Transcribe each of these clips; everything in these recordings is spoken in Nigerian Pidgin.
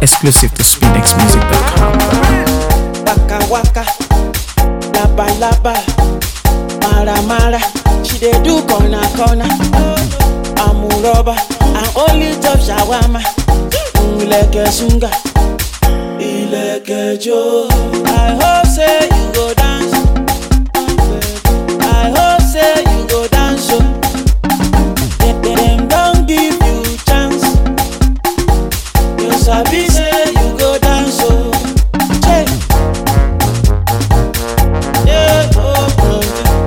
Exclusive to SpinXMusic.com. waka waka laba laba mara mara she dey do corner corner amuroba and only top shawama ilẹ̀kẹ̀ sunga ilẹ̀kẹ̀ jo. i hope say you go dance i hope say you go dance o dem dem don give you chance you sabi say you go dance o. Hey. Yeah, oh, oh,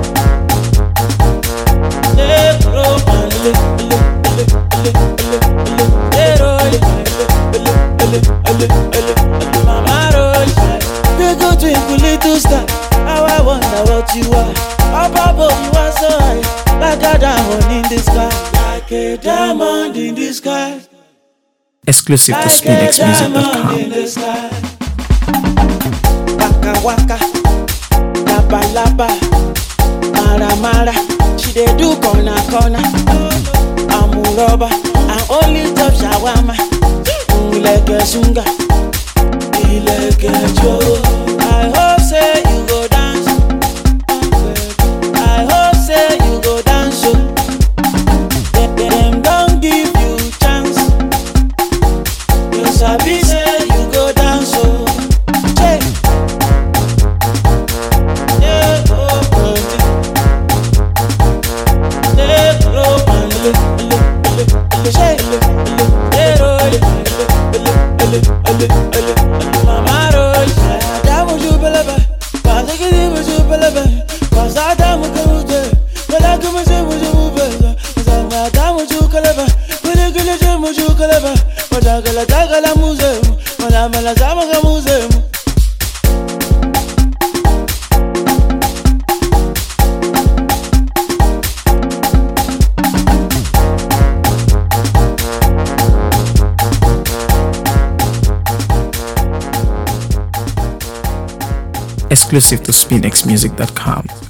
yeah, oh, oh, le, le, le, le, le, le, yeah, oh, le, le, le, le, le, le, mama roll. You go twinkle little star, how I wonder what you are. Up above you are so high, like a diamond in the sky, like a diamond in the sky. Exclusive to Like a diamond SpinXMusic.com. in the sky. Waka waka, laba laba, mara mara. She dey do corner corner. Amuroba and only top shawama. Ilẹ̀kẹ̀ sunga, ilẹ̀kẹ̀ jo. I hope say you go dance. I hope say you go dance o. Dem dem don give you chance. You sabi say you go dance o. Hey. Yeah, oh, oh, yeah, oh, oh, le, le, le, le, hey, le, le, yeah, oh, le, le, le, le, le, le, mama roll. Adamu jubelebe, kazakiri mujubelebe, kazadamu kamuje, belagu mujubujubebe, zanga adamu jukelebe, guliguli jumujukelebe, madagala dagala muzemu, malamala zamaga muzemu. Exclusive to SpinXMusic.com.